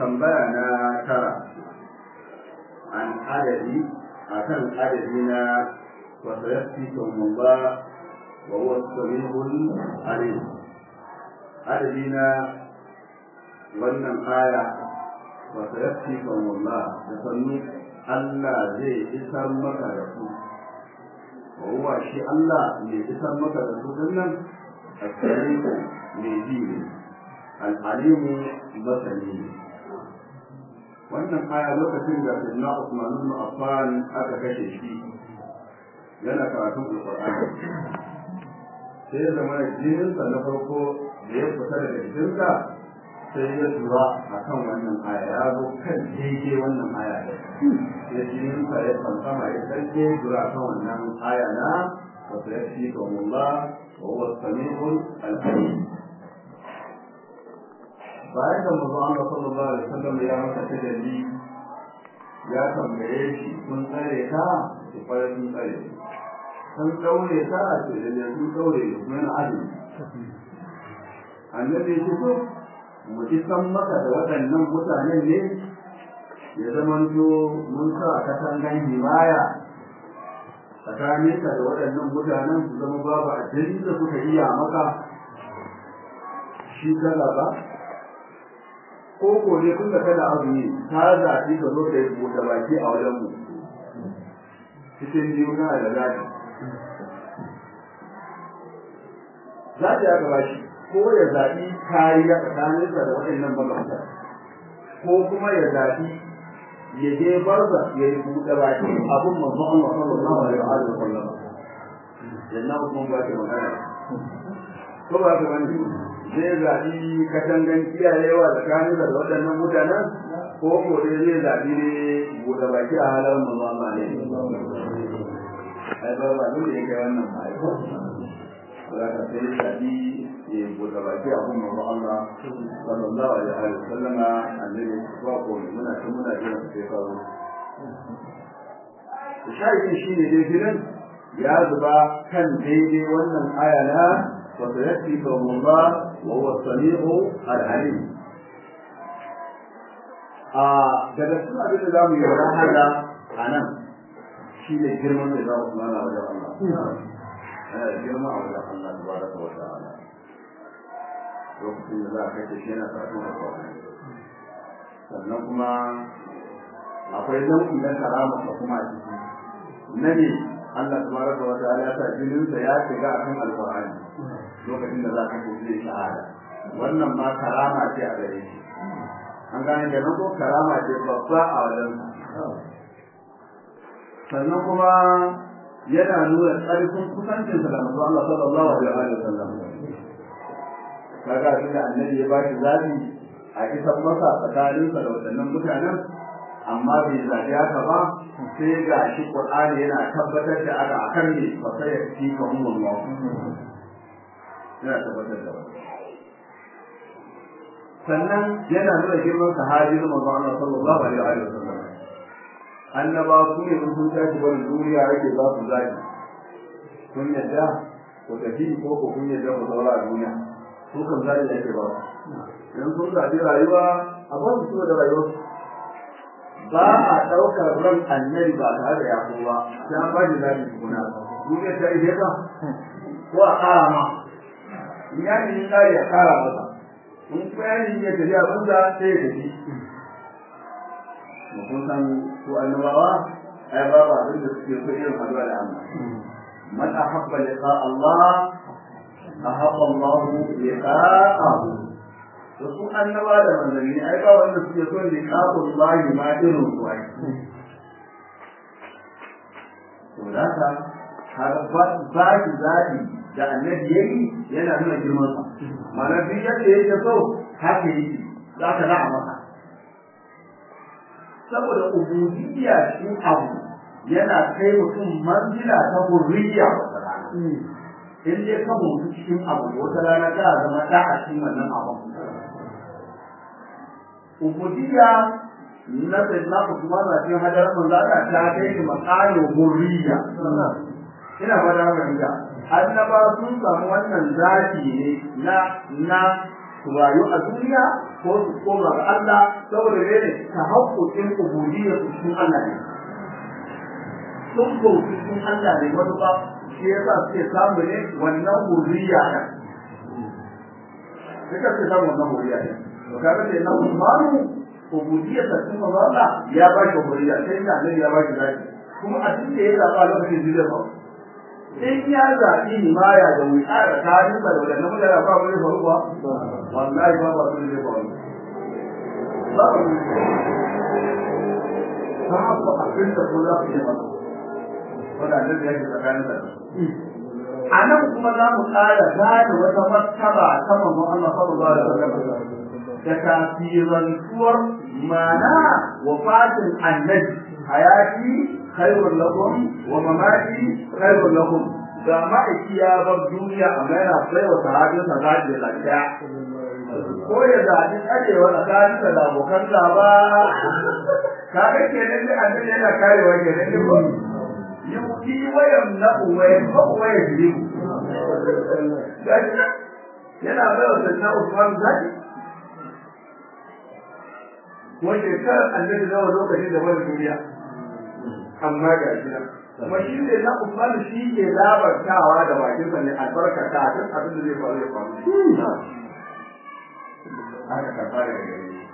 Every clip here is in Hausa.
tambaya na tara an adadi akan adadi na wasu yafi ba wa huwa samihul alim adadi na wannan aya wasu yafi ba da sannu Allah zai isar maka da su wa huwa shi Allah mai isar maka da su dinnan السميع ميزين العليم مثلي wannan aya lokacin da Sayyidina Usman ibn Affan aka kashe shi yana karatun Al-Qur'ani sai da mana jinin sa na farko da ya fita daga jikinsa sai ya tura akan wannan aya ya zo kan daidai wannan aya da sai jinin sa ya fansama ya sarke tura kan wannan aya na wa sayyidu Allah وهو السميع العليم bayan da manzo Allah sallallahu alaihi wasallam ya maka tajalli ya tambaye shi sun tsare ka su fara sun tsare sun daure ka ce da sun daure kuma yana azumi annabi shi ko mu ci san maka da waɗannan mutanen ne ya zamanto mun sa katangan himaya tsakaninka da waɗannan mutanen su zama babu addini da suka iya maka shi kala ba ko ko ne kun da kada azumi ka zaɓi ka zo ka yi buɗe baki a wajen mu cikin biyu kana da zaɓi zaɓi aka ba shi ko ya zaɓi kariya tsakaninsa da waɗannan magabata ko kuma ya zaɓi ya je barza ya yi buɗe baki abin manzo Allah sallallahu alaihi wa sallam yanna kuma ba ta magana ko ba ta wani zai zaɓi katangan kiyayewa tsakanin da waɗannan mutanen ko ko dai zai zaɓi ne buɗe baki a halar manzo Allah ne ai ba ba dole yake wannan ba ai ko za ka sai zaɓi ya buɗe baki abin manzo Allah sallallahu alaihi wa sallam annabi ba ko muna tun muna jira sai ka zo shahidin shine dai gidan ya zuba kan daidai wannan aya na wa sayati Allah wa huwa as-sami'u al-alim a daga cikin abin da zamu yi rahada anan shine girman da za mu mana wajen Allah eh girma a wajen Allah tabaraka wa ta'ala lokacin da za a kai shi yana karatun alƙawari sannan kuma akwai nau'i na karama da kuma a ciki na ne Allah tabaraka wa ta'ala ya sa jininsa ya shiga akan alƙur'ani lokacin da za ka ko zai shahada wannan ma karama ce a gare shi an gane da ko karama ce babba a wajen sannan kuma yana nuna ƙarfin kusancinsa da manzo Allah sallallahu alaihi wa sallam kaga abin da annabi ya bashi zabi a isan masa tsakaninsa da waɗannan mutanen amma bai zaɓi haka ba sai ga shi Qur'ani yana tabbatar da aka akan ne fa sai fi ka umman Allah yana tabbatar da wannan sannan yana nuna girman sahabi na manzo Allah sallallahu alaihi wa sallam annaba su ne sun tashi wani duniya yake za su zaɓi kun yadda ku tafi ko ku kun yadda ku zaura a duniya su kan zaɓi ake ba idan sun zaɓi rayuwa a ba su da rayuwa ba a ɗaukar ran annabi ba tare da yaƙo ba sai an ba shi zaɓi tukuna duniya ta ije ka ko a ƙara ma in ya ne ƙari a ƙara masa in kuma ya ne ya tafi abin da sai ya tafi kun san su annabawa ai ba ba abin da suke so irin haɗuwa da Allah man ahabba liqa Allah ahabba Allah liqa'ahu to su annaba da manzanni ai ba wanda suke son liqa'ul lahi ma irin su ai to da ka har ba ba ki zabi da annabi yayi yana nuna girman sa mana bi yadda yake so haka yake za ka da'a masa saboda ubudiyya shi abu yana kai mutum manzila ta hurriya wata rana in dai ka mutu cikin abu wata rana ka zama da a cikin wannan abu ubudiyya na sai na ku kuma na cikin hadar manzo Allah ta kai ni maqalu hurriya ina fara haka inda annaba sun samu wannan zaki ne na na rayu a duniya ko su koma ga Allah saboda mene ta haƙƙoƙin ubudiyya su cikin Allah ne sun bauti cikin Allah ne wani ba shi yasa suke samu ne wannan hurriya ne suka ce samu wannan hurriya ne to kaga sai na Usmanu ubudiyya ta cikin Allah ya ba shi hurriya sai da Allah ya ba shi zaki kuma a cikin da ya zaba lokacin da zai ba in ya zaɓi himaya da wuƙa da tarin da wadannan mutane ba wani faru ba wallahi ba ba sun zai faru ba ba ne ba ba abin da ko za ku yi masa wadannan da yake tsakanin da a nan kuma za mu ƙara gane wata martaba ta manzon Allah sallallahu alaihi wasallam da tasirantuwar mana wafatin annabi hayati khairun lakum wa mamati khairun lakum ga ma'aiki ya bar duniya amma yana sai wa sahabin sa zaɓi da lafiya ko ya zaɓi tsarewa tsakanin da abokan gaba ka ga kenan da annabi yana karewa kenan ne ko yuki wayan na uwaye ko uwaye biyu yana bai wa sanna Usman zaɓi ko shekarar annabi nawa lokacin da wani duniya amma ga shi nan kuma shi ne na Usman shi ke labartawa da bakin sa ne albarka ta duk abin da zai faru ya faru haka ka fara da gare shi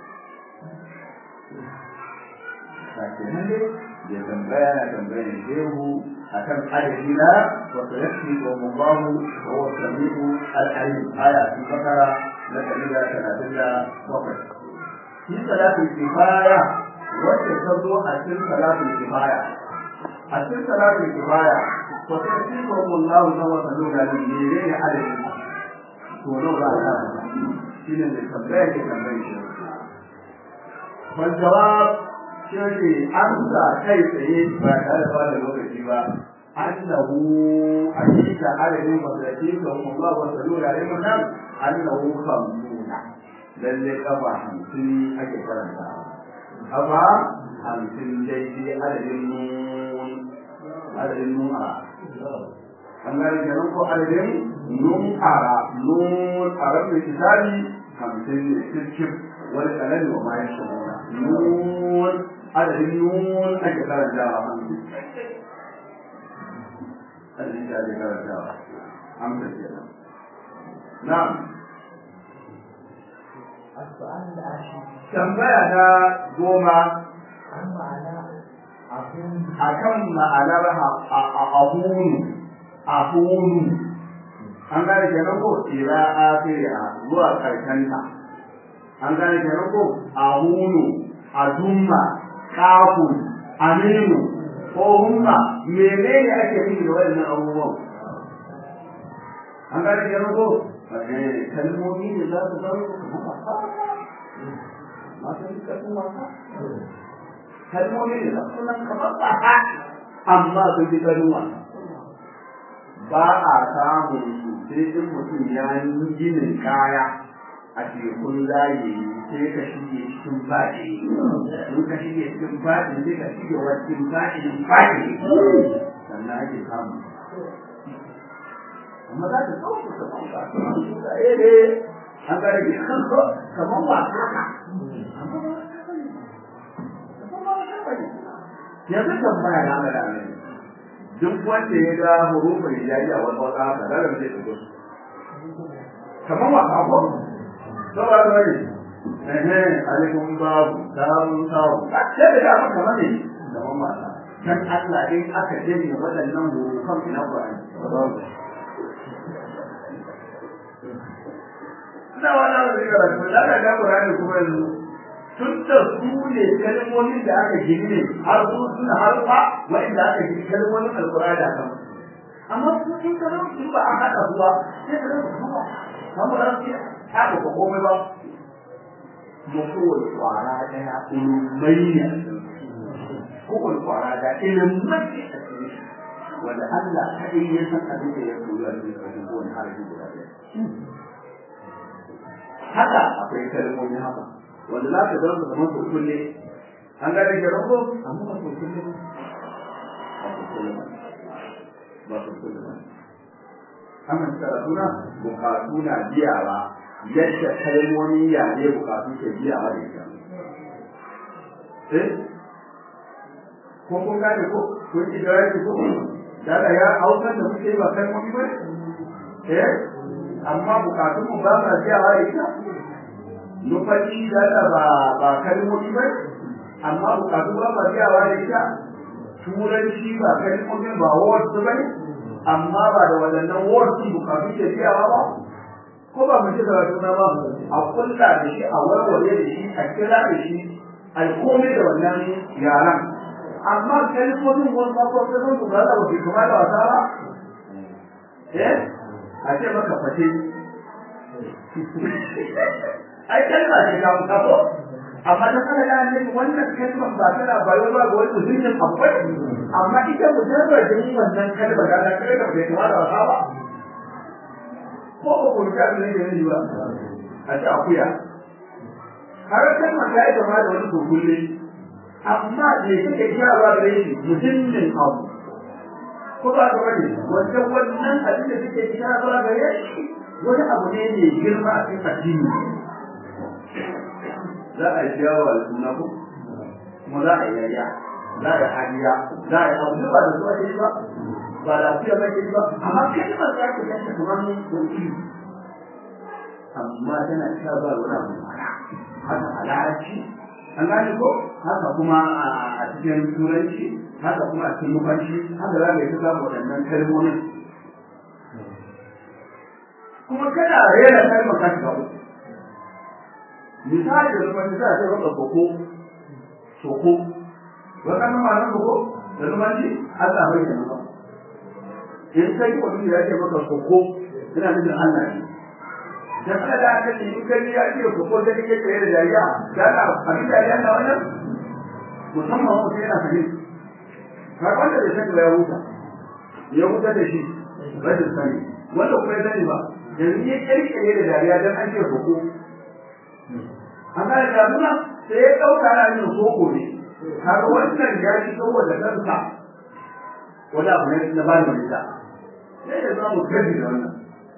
sake nan ne ya tambaya na tambayar shehu akan adadi na wa sayakfi wa mubahu wa wa sami'u al-alim aya fi bakara na dalila talatin da bakwai shi salatul kifaya wacce ta zo a cikin salatul kifaya a cikin salatul kifaya to sai shi ko Allah na wa sallu da ni ne ne adadin to no ba ta shi ne da tambaya ke tambaye shi wal jawab shi ne amsa kai tsaye ba tare da bada lokaci ba annahu hakika adadin masalati ko Allah wa sallu da ni nan annahu khamsuna lalle kafa hamsin ake karanta kafa hamsin daidai adadin nun adadin nun a an gane kenan ko adadin nun ara nun a rabin kitabi hamsin ne cikin wani kalali wa mayan shaguna nun adadin nun ake karanta a hamsin adadin da ake karanta a hamsin kenan na'am السؤال العاشر tambaya na goma عن معنى أكون akan ma'anar ahunu ahunu an gane kenan ko ila akhiriha zuwa karshenta an gane kenan ko ahunu adumma kafun aminu ko humma menene ake nufi da waɗannan abubuwan an gane kenan ko eh kalmomi ne za su zama kamar wasa masu karfin wasa kalmomi ne za su nan kamar wasa amma sun fi karfin wasa ba a samun su sai in mutum ya yi ginin kaya a tekun layi sai ka shige cikin baɗi in ka shige cikin baɗi sai ka shige wa cikin baɗin baɗi sannan ake samun amma za ta ɗauka kamar wasa eh eh an ga rage kamar wasa ka amma ba wasa ba ne amma ba wasa ba ne yanzu tambaya na ga da duk wanda ya ga hurufin hijabi a wata wata haka da da zai fito kamar wasa ko to ba ta bane ehe alaikum babu samu samu sai da dama kamar ne kamar wasa dan Allah in aka janye waɗannan hurufan ina Qur'ani ina wannan da zai karatu da ka ga Qur'ani kuma yanzu tun da su ne kalmomin da aka gini ne har su suna harfa wa'inda aka gini kalmomin alkur'ani a kan amma su in ka zo in ba a haɗa su ba sai ka zo kuma kamar ba su ta ba ko komai ba mu kowai kwara ɗaya ilmai ne kowai kwara da ilmai ne a cikin wanda Allah kaɗai ya san abin da ya koyi a cikin ƙarshen kowane harafi guda ɗaya haka akwai kalmomi haka wanda za ka zama kamar kurkun ne an gane ke rago amma ba kurkun ne ba kurkun ne ba kurkun ne amma karatu na bukatu na biya ba yadda kalmomin yare bukatu ke biya a da ita eh ko kun gane ko kun ji da yake ko daga ya hausar da muke ba kalmomi ba eh amma bukatun mu ba sa biya a da ita nufaci da ba ba kalmomi ba amma bukatu ba sa biya a da ita turanci ba kalmomin ba words ba ne amma ba da waɗannan words bukatu ke biyawa ba ko ba mu ci da suna ba a kulla da shi a warware da shi a kira da shi a komai da wannan yaran amma kalmomin wani farko sai sun tuka da wasu kuma da wasa ba eh a ce maka fate ai kalma ce ga mu kafo amma da kana da ne wannan kalmar ba tana bayo ba ga wani mutumin akwai amma ita mujarradin wannan kalmar da ta kai da bai kuma da wasa ba ko ba ku ga ne da ni ba a ce akuya har kalmar ta yi kama da wani kokulle amma me kake kirawa da shi mutumin abu ko ba ka bane wannan wannan abin da kake kirawa da shi wani abu ne mai girma a cikin addini za a yi yawa da suna ko kuma za a yi yayya za a yi hadiya za a yi abu ba da zuwa ba ba da fiye ba ke ba amma kalmar za ka ganta kamar wani amma tana cewa ba wani abu haka a larabci an gane ko haka kuma a cikin turanci haka kuma a cikin nufanci haka za ka yi ta samu waɗannan kalmomin kuma kana rera kalmar ka shiga uku misali da nufanci za a ce maka soko soko waɗannan ma'anar soko da nufanci Allah bai da nufa in kai mutum ya ce maka soko ina nufin Allah ne da kada da aka ce in kai ya ce soko da kake tsaye da dariya da ka abin dariya na wannan musamman mutum yana fahim har wanda bai sani ba ya huta ya huta da shi rashin sani wanda kuma ya sani ba yanzu ya kirkire da dariya don an ce soko an gane da nuna sai ya ɗauka ana yin soko ne kaga wannan ya ci saboda kansa wani abu ne na bani wani da sai da za mu gaji da wannan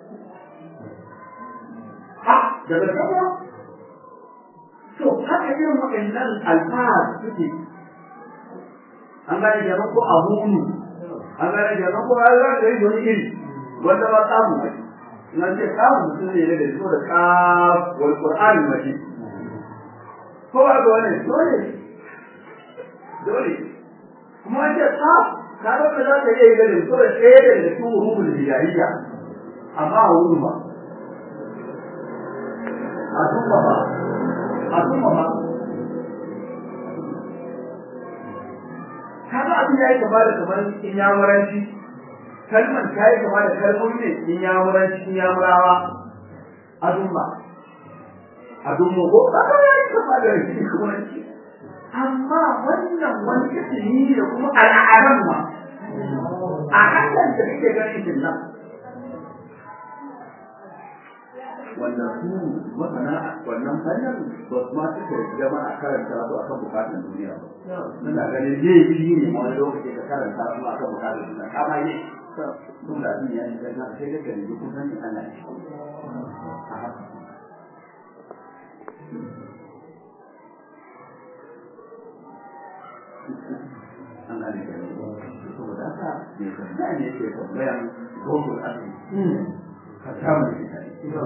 ha daga sama to haka irin waɗannan alfahar suke an gane da ko abunu an gane da ko har za ka yi wani iri wanda ba samu ba na ce kawo mutum ne da so da kaf wal qur'ani maji ko ba ga wannan dole dole kuma ce kaf kaga ba za ka iya yi ganin ko da ɗaya daga cikin hurufin hijaiya amma a wurin ba a tumma ba a tumma ba kaga abin ya yi kama da kamar inyamuranci kalmar ta yi kama da kalmomi ne inyamuranci inyamurawa a tumma a tumma ko kaga ya yi kama da inyamuranci amma wannan wani ismi da kuma al'adar ma a hannun da kake ganin shi nan wanda su masana wannan fannin ba su ma suka gama a karanta su akan bukatun duniya ba suna ganin laifi ne wani lokaci ka karanta su akan bukatun duniya kama ne sun da abin ya shiga na sai daga ne duk sanin Allah ne a haka an gane da saboda haka ne tambaya ne ke tambayan gogul asiri ka samu da ita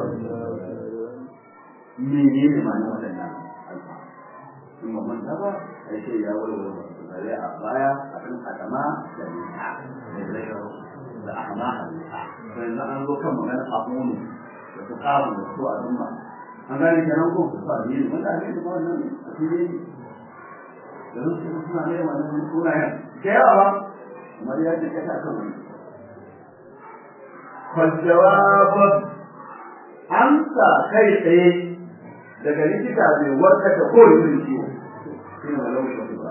mene ne ma na waɗannan alfa in ba manta ba a ce ya walwala wasu tare a baya a kan adama da nisa da zairo da ahma a nisa to yanzu an zo kan magana abunu da su kawo da su a zumma an gane kenan ko su ba ne wanda ake da wannan a cikin yanzu su suna ne wannan sunayen da yawa ba kamar ya ce kasa kan wani فالجواب amsa kai tsaye daga likita mai warkar da kowane irin ciwo shi ne malau shi ba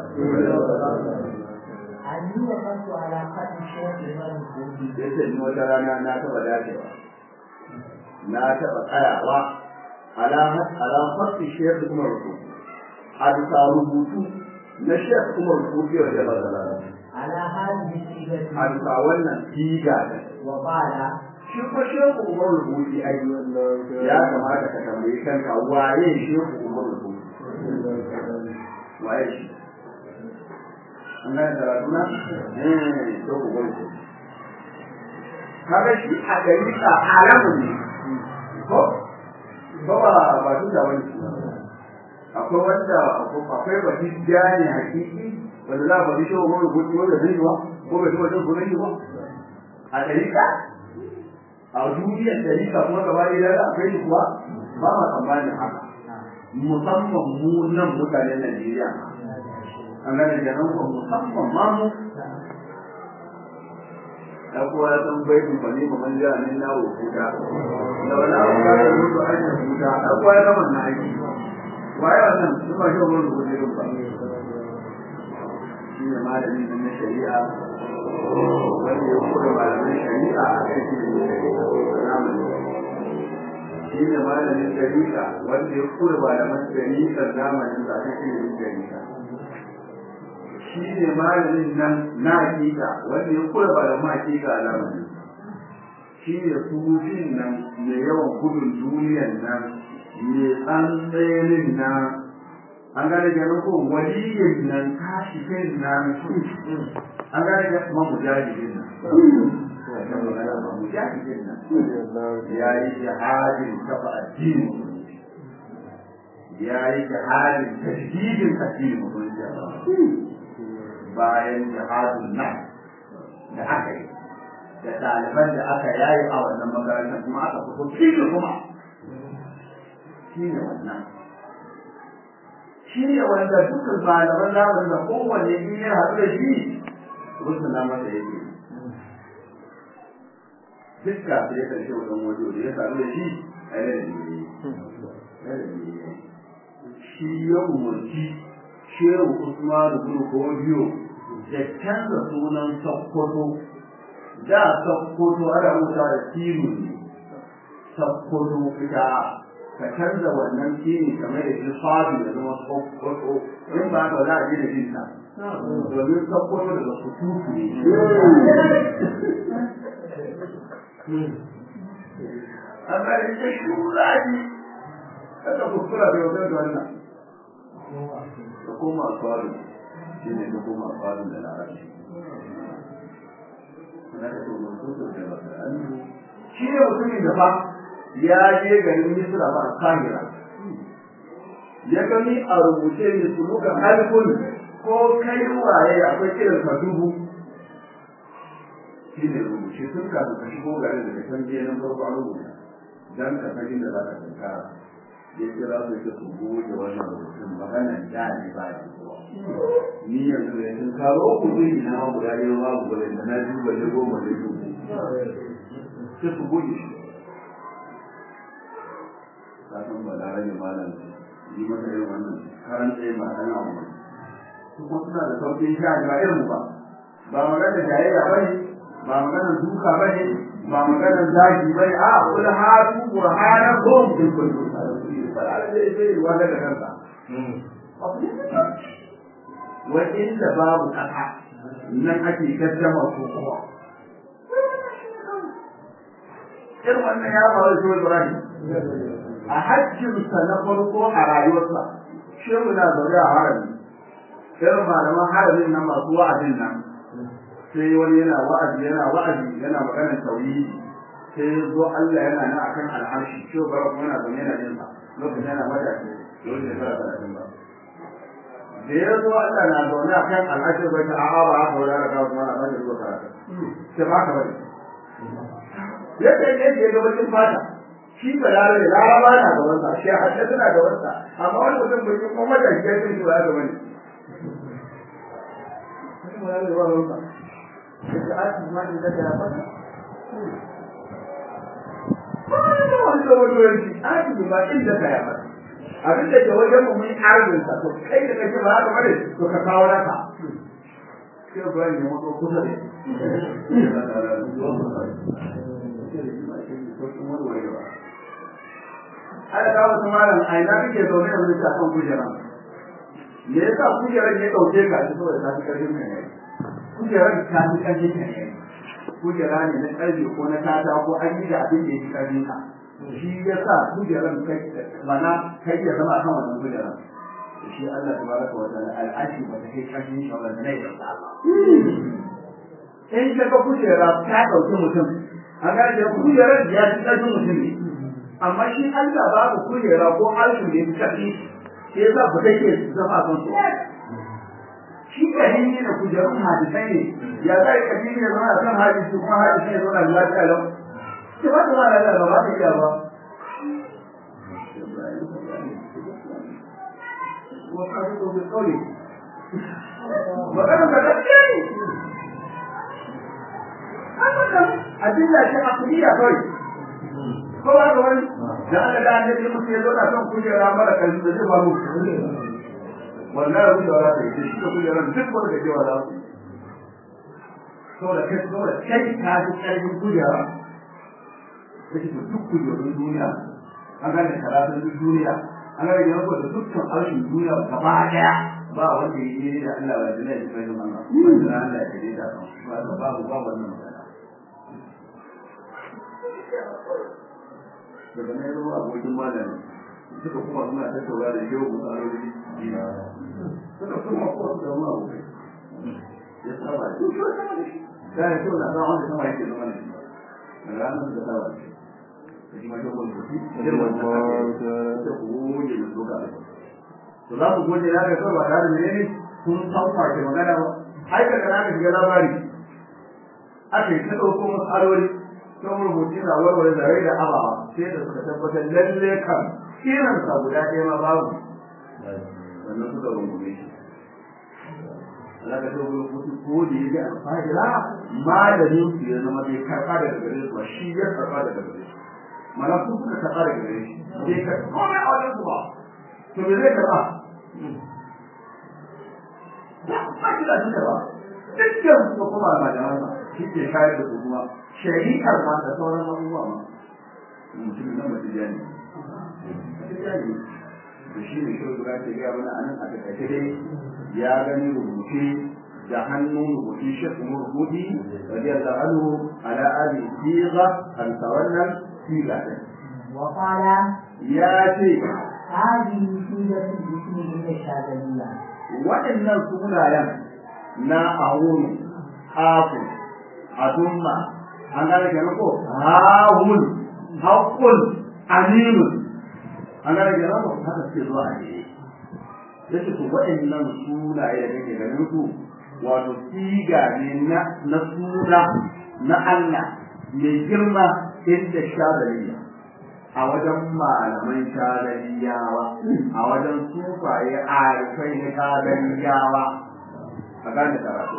أني وقفت على قتل الشيخ إمام الكوفي ya ce ni wata rana na taɓa dacewa na taɓa tsayawa ala ala fasi shekh kuma rubutu a bisa rubutu na shekh kuma rubutu da ba da على هذه a الصيغة bisa wannan siga da وقال shi ko shehu umar rubuci ai ya kamata ka tambayi kanka waye shehu umar rubuci waye shi an gane karatu na eh to ku gode kaga shi a gari ka alamu ne ko ko ba ba duk da wani akwai wanda akwai ba hijja ne hakiki wanda za a bari shehu umar rubuci wanda zai yi wa ko bai taɓa jin sunan shi ba a gari ka a duniyar dalika kuma gaba ɗaya da akwai shi kuwa ba ma tsammanin haka musamman mu nan mutanen Najeriya an gane kenan ko musamman ma mu da kuwa ya san bai kun fani ba man jira ne na wuta da wani abu ka yi mutu a cikin wuta da kuwa ya zama na aiki waye wannan su ba shi wani rubuce ba shi ne malami na shari'a wanda ya kura malamin shari'a a kan shi ne shi ne malamin shari'a wanda ya kura malamin shari'a zamanin da aka shi ne shari'a shi ne malamin nan na hakika wanda ya kura malamin hakika a zamanin shi ne sufin nan mai yawan gudun duniyan nan mai tsantsayenin nan an gane ganin ko waliyin nan tashi kai nan an gane ga kuma mujahidin nan wannan magana ba mujahidin nan ya yi jihadin kafa addini ya yi jihadin tashdidin addini musulunci bayan jihadin nan da aka yi da ɗaliban da aka yayi a wannan makarantar kuma aka fito cikin kuma shi ne wannan shi ne wanda dukkan malaman zamanin da kowanne in ya haɗu da shi rusul na masa yake duk ka sai ya karshe wajen wajo da ya haɗu da shi a yana da shi ya umarci shehu usman bin kodiyo da canza sunan sakkwato da sakkwato ana rubuta da tilu ne sakkwato ita ka canza wannan kini kamar da shi sabi da zama sakkwato in ba ka za a ji da jinta domin sakkwato daga kututu ne amma da ita shura ne kada kuskura da yau da wannan da koma sabi shi ne da koma sabi da larabci shi ne mutumin da fa ya je garin Misra ba Kahira ya gani a rubuce ne su muka halkun ko kai waye akwai kiran ka dubu shi ne rubuce tun ka ka shigo garin da kan je nan farko an rubuta dan ka san da za ka tankara ya kira su ke su goge wannan rubutun maganan da ne ba shi ni yanzu da sun karo ku zai na ma guda ɗaya ba ku da na duba ne goma ne dubu sai su goge shi kasan ba da rage malam yi masa irin wannan karan tsaye ba dan abu su kuma suna da sauƙin sha ba irin ba ba magana jayayya ba ne ba magana duka ba ne ba magana zagi ba ne a kula hatu burhanakum in kuntum sadiqin ba da zai zai wanda da kansa wa inda babu kasa nan ake gaddama ko kowa irin wannan ya faru da Ibrahim a hajjinsa na farko a rayuwarsa shehu na zaune a harami irin malaman haramin nan masu wa'azin nan sai wani yana wa'azi yana wa'azi yana maganar tauhidi sai ya zo Allah yana nan akan al'arshi shehu bara kuma yana zaune yana jin sa lokacin yana matashi lokacin da fara talatin ba da ya zo Allah na zaune akan al'arshi bai ta a'a ba haka wani raka kuma na bada zuwa karatu sai ba ka bane yadda yake ya ga bakin fata shi ba larabe laraba na da wasa shi hadda suna da wasa amma wani mutum bai kuma mata shi ya shi ba da wani kuma ya ba wasa da ake ma da da ba ba da wani da wani wani ake ba inda ka ya ba abin da ke wajen mu mun arzin sa to kai da kake ba haka bane to ka kawo naka sai ba ne mu kusa da ana ga wasu malam a ina kake zaune da wani kan kujera me yasa kujerar ya dauke ka shi saboda ta fi karfin ka ne kujerar ta fi karfin ka ne kujera ne na ƙarfe ko na tata ko an yi da abin da ya fi ƙarfin ka shi ya sa kujeran kai mana kai ya zama kan wannan kujeran shi Allah tabaraka wa ta'ala al'ashi ba ta kai ƙarfin shi ba ne da Allah in ka ga kujera ta ɗauki mutum a ga da kujerar ya fi ƙarfin mutum ne amma shi Allah babu kujera ko alshin da ya fi ƙarfi shi ya sa ba take zama kan su shi kadin ne da kujerun hadisai ne ya zai kadin ne zama kan hadisi kuma hadisi ne zama lafiya lau ce ba ta ma lafiya ba ba ta iya ba وقالوا بقوله وقالوا تذكرني adilla ce aqliya kawai ko ba ga wani da Allah da annabi musu ya zauna kan kujera mara kalli da zai faru wallahi wani da wata yake shi da kujera duk wanda da jewa da so da kai so da kai ka ji karfin kujera yake to duk kujerun duniya an gane karatun duk duniya an gane yanzu da dukkan arshin duniya gaba daya ba wanda ya yi da Allah ba da ne da kai Allah wanda Allah ya yi da ba babu ba wannan magana daga nan yazo abokin malami suka kuma suna tattauna da yau mu tsaro da jina suka kuma ko da mu abokai ya saba da shi da ya tona da wanda sama yake zama ne ranar da saba da shi ma yau wanda shi da wannan da goje da doka da to za ku goje na ga kawai ba da ne sun san farke magana ba ai ka kana ga labari ake ta dauko matsaloli sun rubuci na warware da rai da abawa sai da suka tabbatar lalle kan irin sa guda ɗaya ma babu wannan suka rungume shi Allah ka tawo rubutu ko da yake alfahira malamin su ya zama bai karɓa daga gare su ba shi ya karɓa daga gare shi mana su suka karɓa daga gare shi bai karɓa komai a wajen su ba to me zai karɓa ba shi da duka ba dukkan su kuma malaman sa shi ke shayar da su kuma shari'ar ma da sauran abubuwa ma mutum na mace jani mace jani da shi ne shi guda ke gaya mana anan a takaice dai ya gani rubuce da hannun rubuce shi kuma rubuci radiyallahu anhu ala ali siga an tawallan siga din وقال ya ce هذه سيرة الاسم عند الشاذلية waɗannan sunayen na ahunu hafu adumma an gane kenan ko hawun haqqun aminun an gane kenan ko haka suke zuwa a jere yace to waɗannan sunaye da kake ganin su wato siga ne na na suna na Allah mai girma inda shadariya a wajen malaman shadariyawa a wajen sufaye arifai na shadariyawa a gane karatu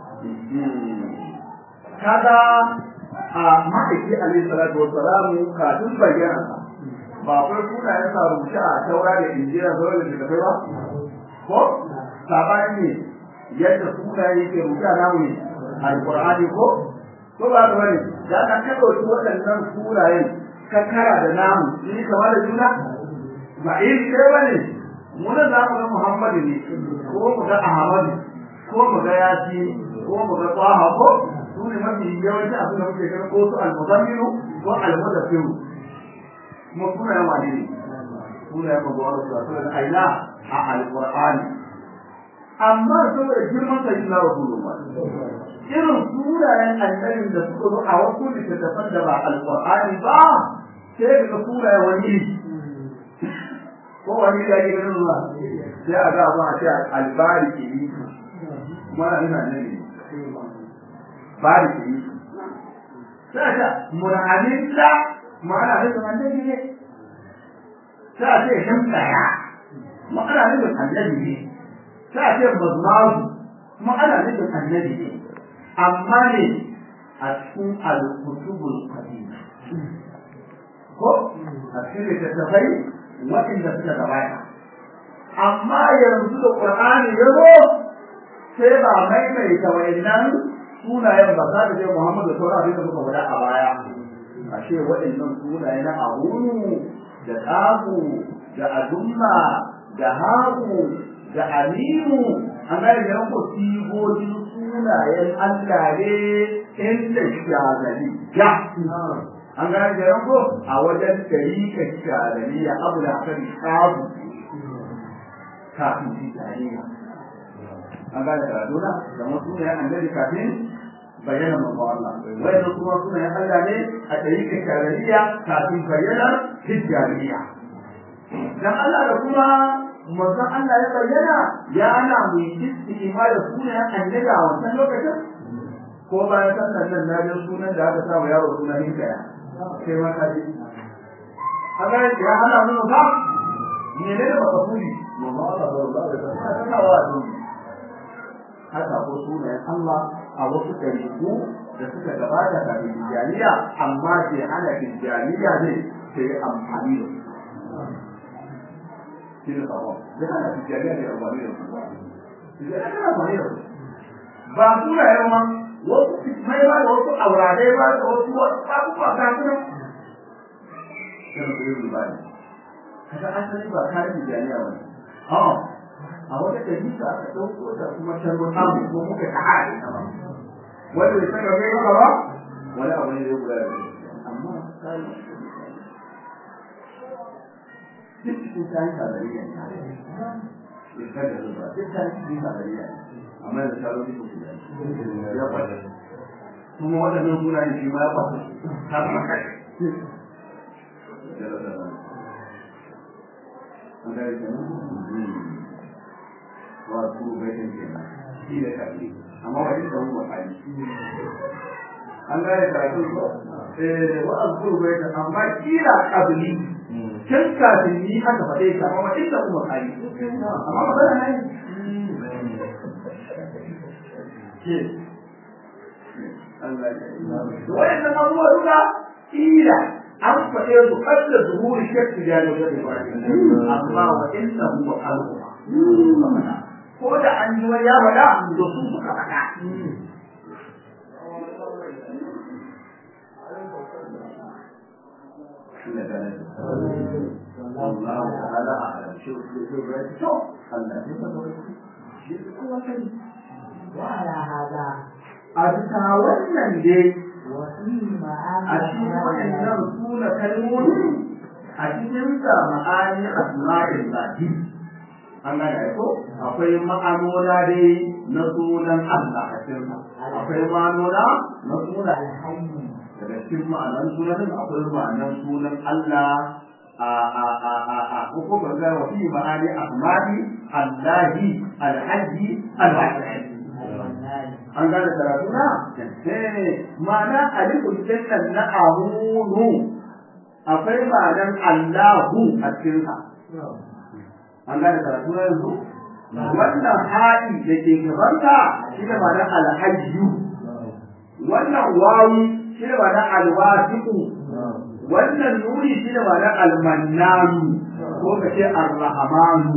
kaga a ma'aiki alaihi salatu wa salamu kafin bayyana ba kai sunayen sa rubuce a taura da injira zuwa da shekafai ba ko sabani ne yadda sunaye yake rubuce a namu ne alqur'ani ko ko ba ka bane da ka ka dauki waɗannan sunayen ka kara da namu ni kamar da juna ba iri ɗaya bane mu na za mu ga muhammadu ne ko mu ga ahmadu ko mu ga yasi ko mu ga taha ko su ne mafi yawanci abin da muke ganin ko su almuzammilu ko almudafiru kuma sunayen wane ne sunayen magwaro su a sunan aina a alqur'ani amma saboda girman sa ina rasulullah irin sunayen annabin da suka zo a wasu littattafan da ba alqur'ani ba sai ka sunayen wani ko wani da ake ganin ruwa sai a ga ba a ce albari ke yi kuma ina ne bari ke yi sai ta murhamin da ma'ana da annabi ne sai a ce shan tsaya ma'ana da annabi ne sai a ce mazmaru ma'ana da annabi ne amma ne a cikin al-kutubul qadima ko a cikin littattafai waɗanda suka gabata amma yanzu da qur'ani ya zo sai ba maimaita wayannan sunayen ba za ta ce Muhammadu da sauran abin da muka faɗa a baya ashe waɗannan sunaye na ahunu da tsaku da adumma da haku da alimu an gane da yanko sigogin sunayen Allah ne inda shazali ya an gane da ko a wajen tarika shazali ya abu da kan shabu kafin tijaniya an gane da dole da mu sunayen annabi kafin bayyana manzo Allah wannan kuma sunayen Allah ne a tarika shazaliya kafin bayyana tijaniya dan Allah da kuma manzon Allah ya bayyana ya ana mu istiqima da sunan annabi a wannan lokacin ko bayan sannan nan na ji sunan da aka samu yaro sunan hinkaya sai ma ka ji haka ya hana mu ba ne ne da baka kuli manzon Allah sallallahu alaihi wasallam ta wa don haka ko sunan Allah a wasu ɗariƙu da suka gabata kafin tijaniya amma ke hana tijaniya ne sai amfani da su shi ne sabon da kana tijjaniya ne amfani da su tijjaniya kana amfani da su ba su na yau ma wasu mai ba da wasu auradai ba da wasu abubuwa ga su nan yana su yi ba ne kaga asali ba kare tijjaniya ba ne a wata dalisa aka ɗauko da kuma tarbo samu ko muka ta haɗe ta ba wanda bai saka kai ba ba wani abu ne zai kula da amma kare duk cikin kayan sadariya ne ya kada zuba duk kayan cikin sadariya ne amma da sharo ne ko kuma ya kwata kuma waɗannan suna ne shi ma ya kwata ta kuma kai an gari kenan wa su baitin kenan shi da kalli amma wajen da wani wakali an gane karatu ko eh wa azkuru baitin amma kila qabli can kafin ni aka faɗe ta amma inda kuma kai amma magana ne ke Allah ya wayannan abubuwa duka ila an faɗe su kalla zuhuri shakki da ya ga amma wa inna huwa qalbu ko da an yi wani ya faɗa to su suka faɗa والله تعالى أعلم شو شو شو الله وعلى هذا أبتا wannan dai وفيه معاني a cikin waɗannan suna kalmomi a cikin sa ma'ani asma'il lahi an gane ko akwai ma'anona dai na sunan Allah a cikin sa akwai ma'anona na sunan الحي daga cikin ma'anan sunan akwai ma'anan sunan Allah a a a a a ko ba ga wa fi ma'ani asma'i Allahi alhaji alwahid المنان an gane karatu na eh ma'ana alifun dinnan na amunu akwai ma'anan Allahu a cikin sa an gane karatu na yanzu wannan haɗi da ke gabanta shi da ma'anar alhajju wannan wawi shi da ma'anar alwasiqu wannan nuni shi da ma'anar almannanu ko ka ce arrahmanu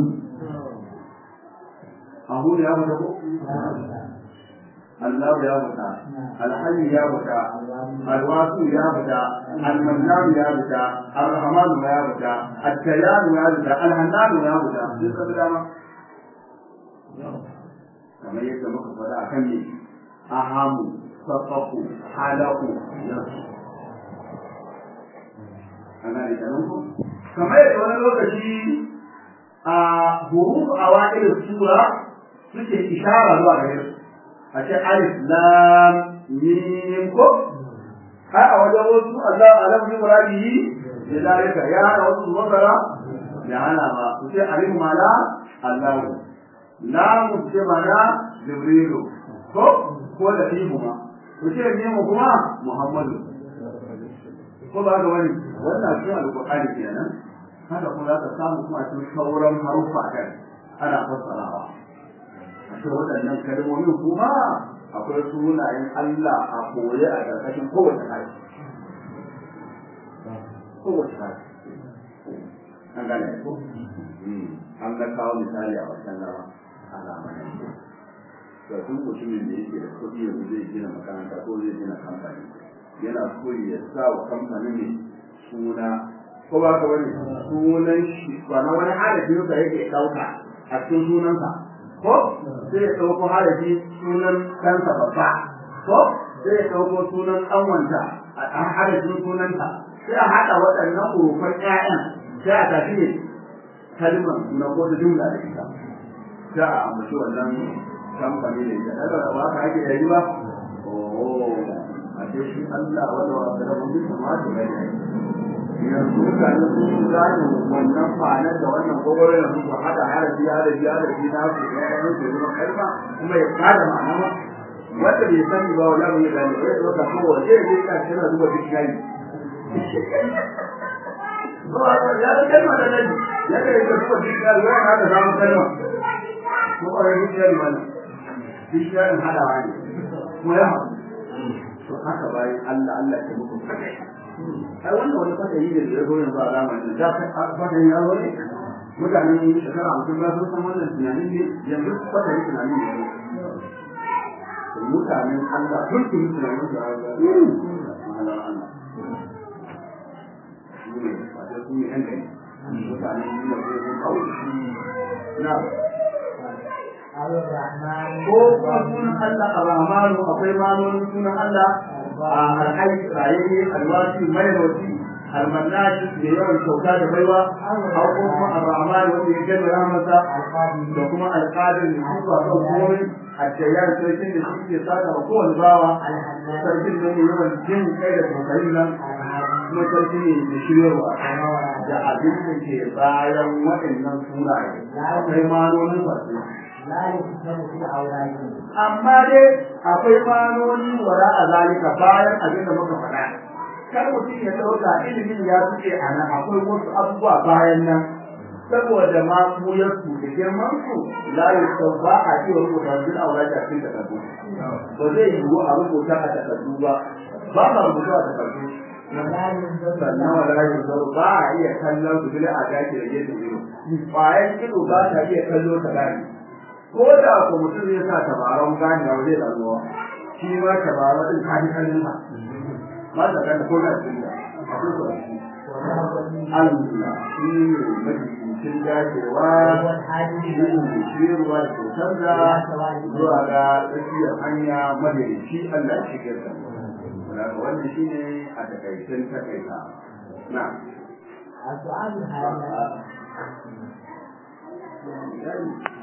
abu da ya mata ko Allah ya mata alhayyu ya mata alwasu ya mata almannanu ya mata arrahmanu ya mata at-tayyanu ya mata alhannanu ya mata duk da dama kamar yadda muka faɗa akan ne ahamu safaku halaku yasu ana da kanan ku kamar yadda wani lokaci a huruf awa'il sura suke ishara zuwa gare su a ce alif lam mim ko har a wajen wasu Allah alam bi muradihi da zalika ya hana wasu masara ya hana ba su ce alif mala Allah lam ce mana jibrilu ko ko da fihu ma ku ce mimu kuma muhammadu ko ba ga wani wannan cikin alƙur'ani kenan haka kuma za ka samu kuma cikin sauran haruffa kan ana fassarawa a cikin waɗannan kalmomin kuma akwai sunayen Allah a koye a ƙarƙashin kowace hali kowace hali an gane ko an ga kawo misali a wancan gaba a zamanin ga duk mutumin da yake da kuɗi yanzu zai gina makaranta ko zai gina kamfani yana so ya sa wa kamfanin ne suna ko ba ka wani sunan shi ba na wani halin da yake ɗauka a cikin sunansa ko sai ya ɗauko harafi sunan ɗansa babba ko sai ya ɗauko sunan ƙanwanta a harafin sunanta sai a haɗa waɗannan urufan ƴaƴan sai a tafi ne kalmar na ko da jumla da ita sai a ambaci wannan kamfani da ita daga ba haka ake yayi ba oh a ce shi Allah wanda wa da mun bi sama da bai yanzu mutane sun gane wannan ma'anar da wannan gogoron da suka hada harafi harafi harafi na su ya yi su zama kalma kuma ya kada ma'ana ba wanda bai sani ba wala bai gane ba ya zo ko waje ya je ka tana zuba dictionary ba ya da kalma da nan ya ga ya zuba dictionary ya hada samu kalma ko ba ya dictionary mana dictionary hadawa ne kuma ya haɗu to haka bayan Allah Allah ya muku kai ai wannan wani fata yi da ya zo yanzu a zamanin da fata yi yaro ne mutanen shekara hamsin ba sun san wannan tunanin ne yanzu fata yi tunanin ne mutanen Allah sun su yi tunanin su a ga mahalar Allah su ne fata su ne yan gari mutanen yi da zai sun kawo na ko kuma sunan Allah ar-Rahmanu akwai manonin sunan Allah alhai rayayye alwasi mai roti almannaji da yawan kyauta da baiwa har kuma ar-rahman wanda ya gani rahmasa da kuma alqadir da shi ba kan komai addayar sarkin da shi ke saka wa kowane bawa sarkin da ne yawan jin kai da tausayin nan kuma sarki ne da shiryarwa da abin da ke bayan waɗannan suraye akwai manonin wasu amma dai akwai manoni wara a zalika bayan abin da muka faɗa kar mutum ya ɗauka ilimin ya fice a nan akwai wasu abubuwa bayan nan saboda ma muyar su da girman su la yusau ba a iya rubuta bil aurati a cikin takardu ba zai yiwu a rubuta a takardu ba ba ma rubuta a takardu sannan wala yusau ba a iya kallon su bil a daki da gefen ido bayan ido ba ta iya kallo ta gani ko da ko mutum ya sa tabaran gani ba zai damuwa shi ma tabaran din ka ji kallon sa ma da kan ko da shi da akwai ko shi Allah shi ne majibincin dacewa shi ne shirwa da kyautar da zuwa ga tsakiyar hanya madalici Allah shi ke da daga wannan shi ne a takaicen takaita na السؤال الحالي